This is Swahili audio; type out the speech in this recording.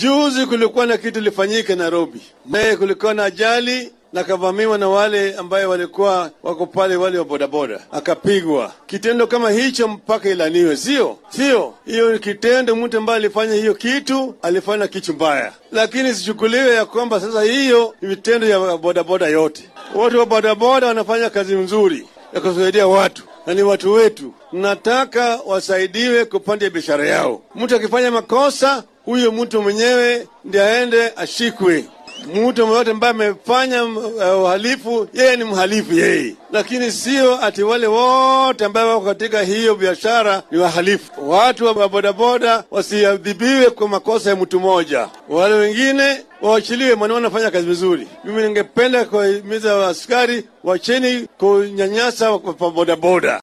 Juzi kulikuwa na kitu ilifanyika Nairobi, naye kulikuwa na ajali na kavamiwa na wale ambaye walikuwa wako pale, wale wa bodaboda, akapigwa. Kitendo kama hicho mpaka ilaniwe, sio sio? Hiyo ni kitendo, mtu ambaye alifanya hiyo kitu alifanya kitu mbaya, lakini sichukuliwe ya kwamba sasa hiyo ni vitendo ya bodaboda yote. Watu wa bodaboda wanafanya kazi nzuri ya kusaidia watu na ni watu wetu, nataka wasaidiwe kupanda biashara yao. Mtu akifanya makosa, huyo mtu mwenyewe ndiye aende ashikwe. Mtu yoyote ambaye amefanya uh, uhalifu, yeye ni mhalifu yeye, lakini sio ati wale wote ambao wako katika hiyo biashara ni wahalifu. Watu wa bodaboda wasiadhibiwe kwa makosa ya mtu mmoja, wale wengine waachiliwe, maana wanafanya kazi vizuri. Mimi ningependa kuwahimiza askari, wacheni kunyanyasa kwa bodaboda.